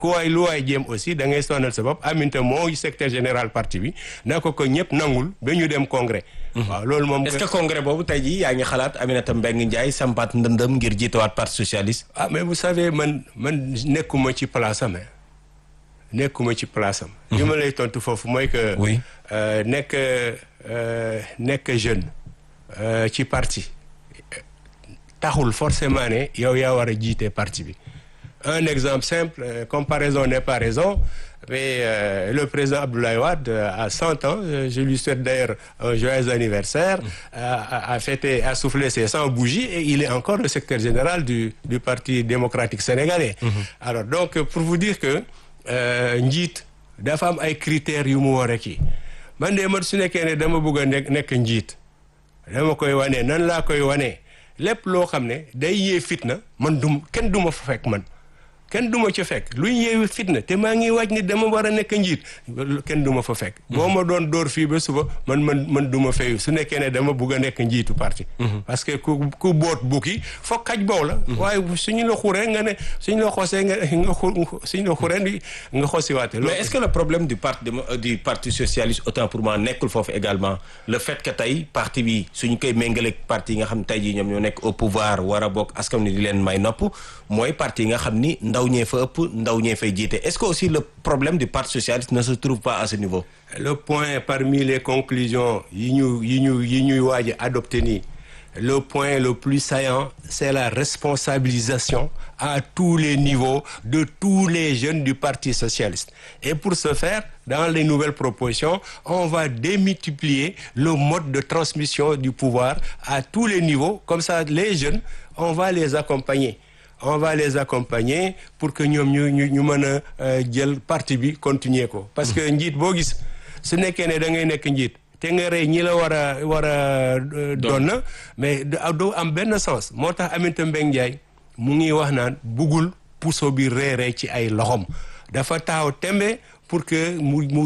ku waay lu waay jéem aussi da ngay sonal sa bopp Aminata moo secrétaire général parti bi na ko ko ñëpp nangul ba ñu dem congrès waaw loolu moom est-ce que congrès boobu tey jii yaa ngi xalaat Aminata Mbengue Ndiaye sampat ndëndëm ngir jiitawaat parti socialiste ah mais vous savez man man nekkuma ci place am nekkuma ci place am li ma lay tontu foofu mooy que Oui. euh, nekk euh, nekk jeune euh, ci parti taxul forcément ne yow yaa war a jiite parti bi un exemple simple euh, comparaison n'est pas raison mais euh, le président Abdoulaye Wade euh, a 100 ans euh, je lui souhaite d'ailleurs un joyeux anniversaire a, a, a fêté a soufflé ses 100 bougies et il est encore le secrétaire général du du Parti démocratique sénégalais alors donc pour vous dire que euh, njiit dafa am ay critères yu mu war a kii man de man su nekkee ne dama bëgg a nekk nekk njiit dama koy wane nan laa koy wane lépp loo xam ne day yee fitna man dum kenn du ma fa fekk man kenn du ma ca fekk luy yeewi fitna te maa ngi waaj ni dama war a nekk njiit kenn du ma fa fekk boo ma doon dóor fii ba suba man man man du ma fayu su nekkee ne dama bugg a nekk njiitu parti parce que ku ku boot bukki foog xaj boow la waaye suñu la xuree nga ne suñu la xosee nga nga xur suñu la xuree di nga xosiwaate mais est-ce que le problème du parti démo- euh, du parti socialiste autant pour moi nekkul foofu également le fait que tey parti bi suñu koy méngaleeg parti yi nga xam ne tey jii ñoom ñoo nekk au pouvoir war a bokk askan wi di leen may nopp mooy parti yi nga xam ni ndaw ñee fa ëpp ndaw ñee fay jiite est-ce que aussi le problème du parti socialiste ne se trouve pas à ce niveau le point parmi les conclusions yi ñu yi ñu yi ñuy waaj a adopté nii le point le plus saillant c'est la responsabilisation à tous les niveaux de tous les jeunes du Parti socialiste et pour ce faire dans les nouvelles propositions on va démultiplier le mode de transmission du pouvoir à tous les niveaux comme ça les jeunes on va les accompagner on va les accompagner pour que ñoom ñu ñu ñu mën a euh, jël parti bi continuer ko parce que njiit boo gis su nekkee ne da ngay nekk njiit te nga rey ñi la war a war a euh, doon na mais du doo am benn sens moo tax Aminata Mbengue Ndiaye mu ngi wax naan buggul puso bi reeree ci ay loxom dafa taxaw tembe pour que mu mu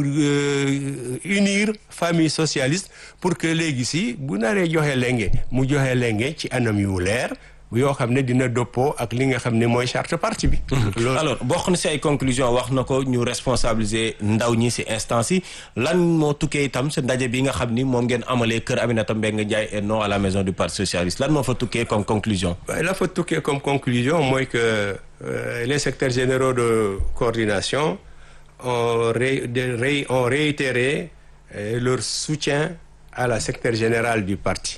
euh, unir famille socialiste pour que léegi si bu naree joxe lenge mu joxe lenge ci anam yu leer yoo xam ne dina dëppoo ak li nga xam ne mooy charte parti bi. loolu alors bokk na si ay conclusion wax na ko ñu responsabiliser ndaw ñi si instance yi lan moo tukkee itam sa ndaje bi nga xam ni moom ngeen amalee kër Aminata Mbengue Ndiaye et non à la maison du parti socialiste lan moo fa tukkee comme conclusion waaye la fa tukkee comme conclusion mooy que euh, les secrétaires généraux de coordination ont ré de- ré- ont réitéré euh, leur soutien à la secrétaire générale du parti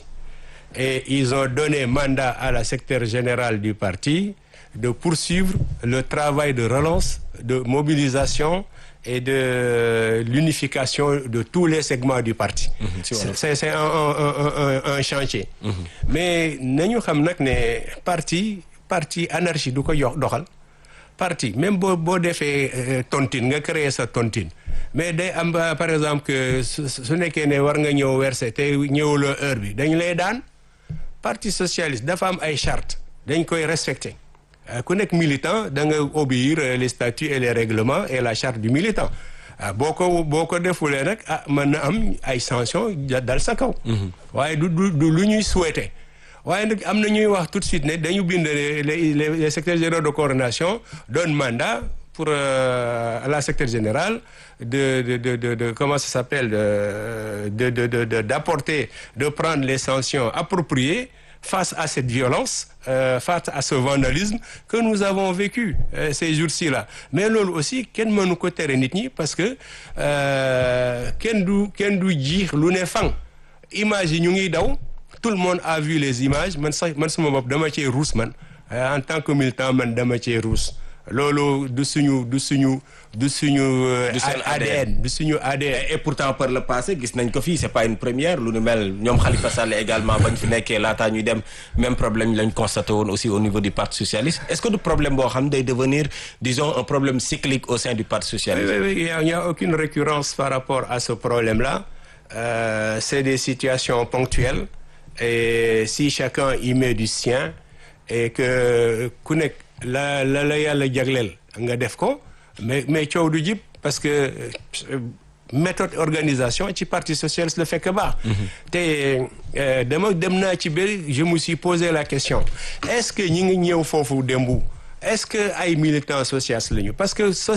et ils ont donné mandat à la secrétaire générale du parti de poursuivre le travail de relance, de mobilisation et de l'unification de tous les segments du parti. si C'est- wolof. c'est c'est un, un, un, un, un chantier. mais nañu xam nag ne parti parti anarchie du ko yox doxal. parti même boo boo defee euh, tontine nga créer sa tontine mais day am ba, par exemple que su su nekkee ne war nga ñëw verser te ñëwuloo heure bi dañ lay daan parti socialiste dafa am ay charte dañ koy respecter Euh, ku nekk militant da nga obéir euh, les statuts et les règlements et la charte du militant ah boo ko boo ko defulee nag ah mën na am ay sanctions ja- dal sa kaw. waaye du du du lu ñuy souhaiter. waaye nag am na ñuy wax tout de suite ne dañu bind les les les secrétaires généraux de coordination donne mandat pour euh, à la secrétaire générale de de de de, de comment ça s'appelle de de de de de- d'apporter de prendre les sanctions appropriées face à cette violence euh, face à ce vandalisme que nous avons vécu euh, ces jours-ci là mais loolu aussi kenn mënu ko tere nit ñi parce que euh, kenn du kenn du jiix lu ne fang image yi ñu ngi daw tout le monde a vu les images man sax man sama bopp dama cee ruus man Euh, en tant que militant man dama cee ruus loolu du suñu du suñu du suñu euh, Du seen ADN du suñu ADN et pourtant par le passé gis nañ ko fii c'est pas une première lu nu mel ñoom Khalifa Sall également bañ fi nekkee laataa ñuy dem même problème lañ constaté woon aussi au niveau du parti socialiste est-ce que du problème boo xam day devenir disons un problème cyclique au sein du parti Oui, socialiste oui, oui, il n'y a, il y a aucune récurrence par rapport à ce problème-là. Euh, c'est des situations ponctuelles. Et si chacun y met du sien et que ku nekk la la la yàlla jagleel nga def ko mais mais coow du jib parce que euh, méthode organisation ci parti socialiste la fekk baax. te euh, dama dem naa ci bëri je me suis posé la question est-ce que ñi ngi ñëw foofu démb est-ce que ay militants socialistes lañu parce que